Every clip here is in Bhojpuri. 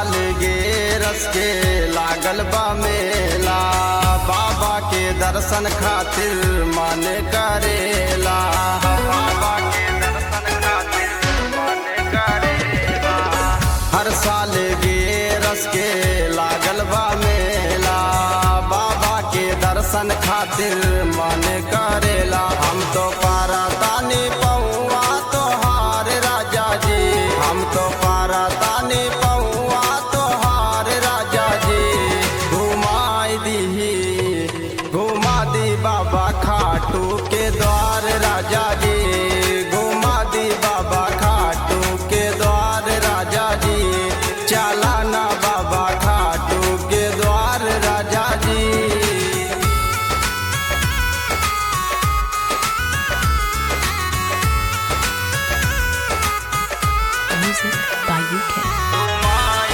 साल गे रस के लागल बा मेला बाबा के दर्शन खातिर मन करेला बाबा के दर्शन खातिर मन करेला हर साल गे रस के लागल बा मेला बाबा के दर्शन खातिर मन करेला हम तो पारा तानी पौआ तोहार राजा जी हम तो पारा तानी पौआ तोहार राजा जी घुमाई दी घुमा दी बाबा खाटू के द्वार राजा जी घुमा दी बाबा खाटू के द्वार राजा जी चला ना बाबा खाटू के द्वार राजा जी Music by UK.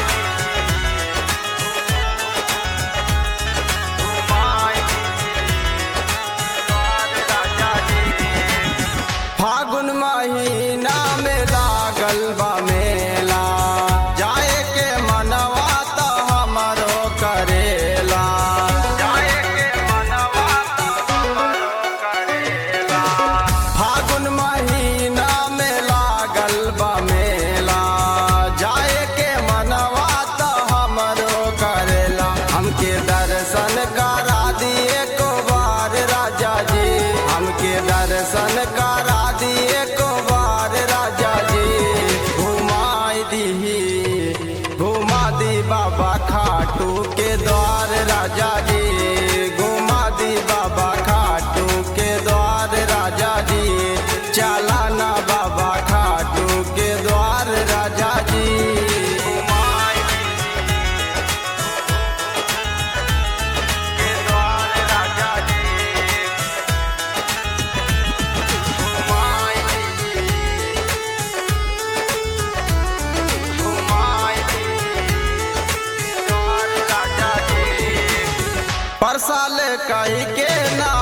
फागुन महीना में लागल बा मेला जाए के मनवा तो हमरो करेला जाए के मनवा तो हमरो करेला फागुन महीना में लागल बा मेला जाए के मनवा तो हमरो करेला हमके दर्शन करा दिए को बार राजा जी हमके दर्शन करा दिए को बार राजा जी घुमाई दी घुमा दी बाबा खाटू के द्वार राजा जी घुमा दी बाबा खाटू के द्वार राजा जी चला ना बाबा खाटू के द्वार राजा जी घुमाई के द्वार राजा जी घुमाई घुमाई द्वार राजा जी परसाल कही के ना